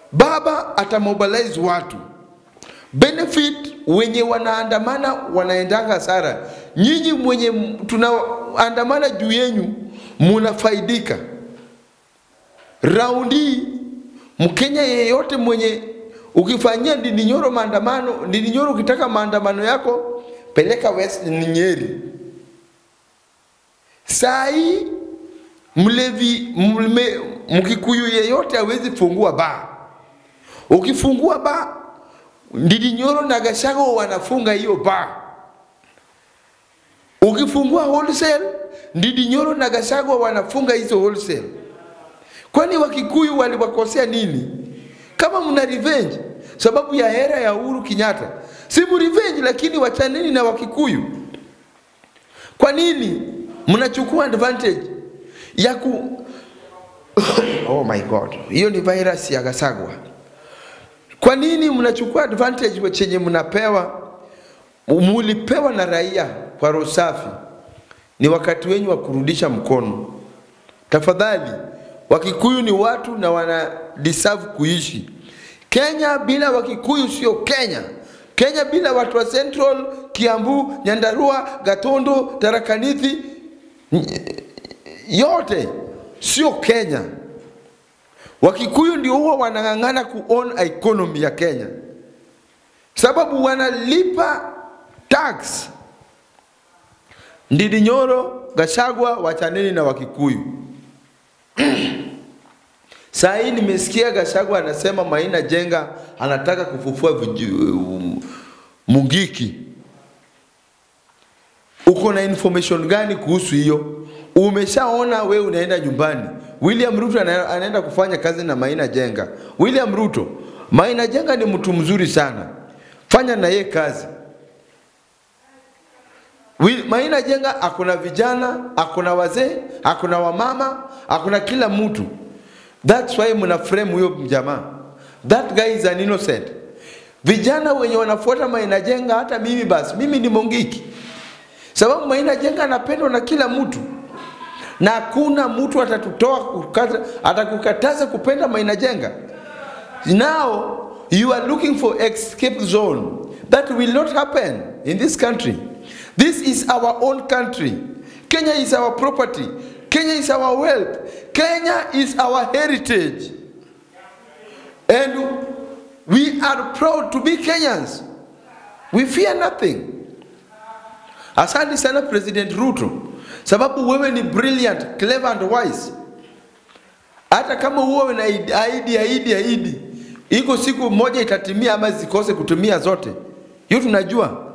baba atamobilize watu benefit wenye wanaandamana wanaendanga hasara. Nyinyi mwenye m- tunaandamana juu yenyu munafaidika. Raundi hii Mkenya yeyote mwenye ukifanyia Ndindi Nyoro maandamano, Ndindi Nyoro ukitaka maandamano yako peleka West Nyeri. Saa hii mlevi mlme, mkikuyu yeyote hawezi fungua baa. Ukifungua baa Ndindi Nyoro na Gachagua wanafunga hiyo baa. Ukifungua wholesale, Ndindi Nyoro na Gachagua wanafunga hizo wholesale. Kwani Wakikuyu waliwakosea nini? Kama mna revenge sababu ya hera ya Uhuru Kenyatta, si mu revenge, lakini wachaneni na Wakikuyu. Kwa nini mnachukua advantage ya ku oh my god, hiyo ni virus ya Gasagwa. Kwa nini mnachukua advantage chenye mnapewa, mulipewa na raia kwa roho safi? Ni wakati wenyu wa kurudisha mkono. Tafadhali, Wakikuyu ni watu na wana deserve kuishi. Kenya bila Wakikuyu sio Kenya. Kenya bila watu wa Central, Kiambu, Nyandarua, Gatondo, Tarakaniti yote sio Kenya. Wakikuyu ndio huwa wanang'ang'ana kuown economy ya Kenya, sababu wanalipa tax. Ndindi Nyoro, Gachagua, wachaneni na Wakikuyu. Saa hii nimesikia Gachagua anasema Maina Jenga anataka kufufua viju- Mungiki. Uko na information gani kuhusu hiyo? Umeshaona we unaenda nyumbani. William Ruto ana- anaenda kufanya kazi na Maina Jenga. William Ruto, Maina Jenga ni mtu mzuri sana, fanya na ye kazi. Wi- Maina Jenga akuna vijana, akuna wazee, akuna wamama, akuna kila mtu. That's why mna frame huyo jamaa. That guy is an innocent. Vijana wenye wanafuata Maina Jenga, hata mimi basi, mimi ni Mongiki, sababu Maina Jenga anapendwa na kila mtu na hakuna mtu atatutoa kukata, atakukataza kupenda Maina Jenga. Now you are looking for escape zone. That will not happen in this country. This is our own country. Kenya is our property. Kenya is our wealth. Kenya is our heritage. And we are proud to be Kenyans. We fear nothing. Asante sana President Ruto, sababu wewe ni brilliant, clever and wise. Hata kama huwe na ahidi ahidi ahidi, iko siku moja itatimia ama zikose kutumia zote, hiyo tunajua.